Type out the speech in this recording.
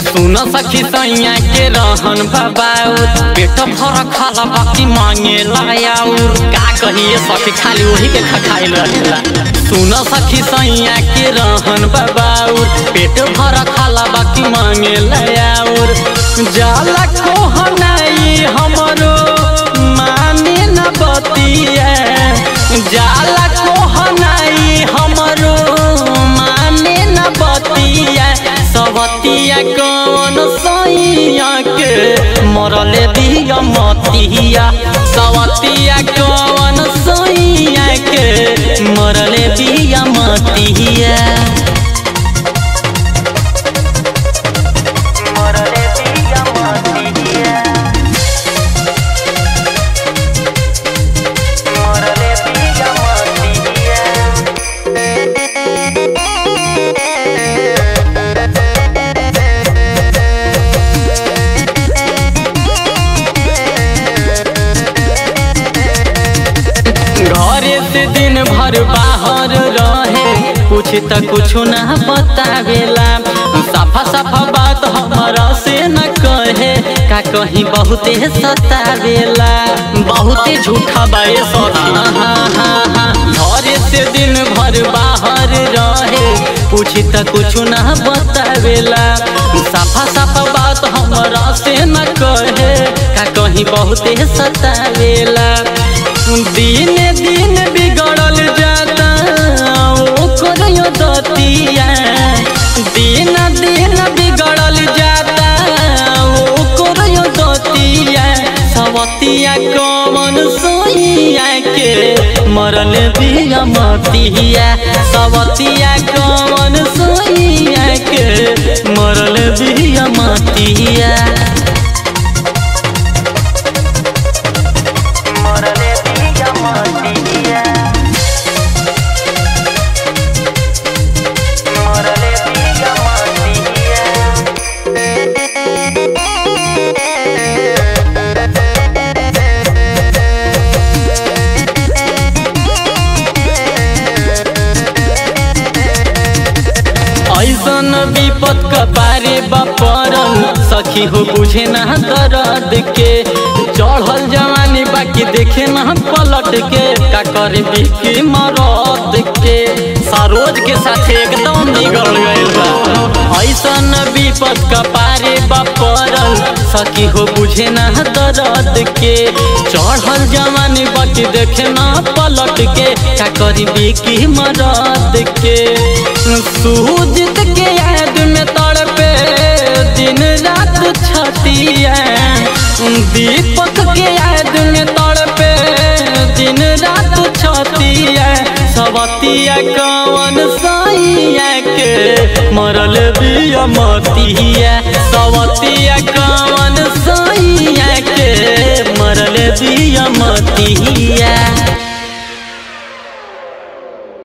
सुन सखी सैया के रहन बाबाऊ पेट भर खाला बाकी मांगे लायाऊ का कहिए सखी खाली वही के खखाइल रहेला सुन सखी सैया के रहन बाबाऊ पेट भर खाला बाकी मांगे लायाऊ जाला कोहनाई हमरो माने न बतिया जाला कोहनाई हमरो माने न बतिया सवतिया कौन सैया के मरले बिया मतिया सवतिया कौन सैया के मरले बिया मतिया मरले बिया मतिया मरले बिया मतिया घरे से दिन भर बाहर रहे कुछ त कुछ ना बतावेला साफा साफा बात हमारा से न कहे का कहीं बहुते सतावेला बहुते झूठा बाए सखी घरे से दिन भर बाहर रहे कुछ त कुछ ना बतावेला साफा साफा बात हमारा से न कहे का कहीं बहुते सतावेला दिन दिन बिगड़ल जाता ओकर दतिया दिन दिन बिगड़ल जाता ओकर दतिया सवतिया कमन सोइया के मरल बिया मतिया सवतिया कमन सोइया के मरल बिया मतिया मरले बिया मतिया मरले बिया मतिया ऐसन विपद कपारे बपरल सखी हो बुझे ना दर्द के चढ़ल जवानी बाकी देखे ना पलट के का करे बिकी मरद के सरोज के साथ एकदम बिगड़ गइल बा ऐसन विपद कपारे बपरल सखी हो बुझे ना दर्द के चढ़ल जवानी बाकी देखे ना पलट के का करी बिकी मरद के सूजित के याद में तड़पे दिन रात छतिया दीपक के याद में तड़पे दिन रात छतिया सवतिया कवन सैया के मरल बिया मतिया सवतिया कवन सैया के मरल बिया मतिया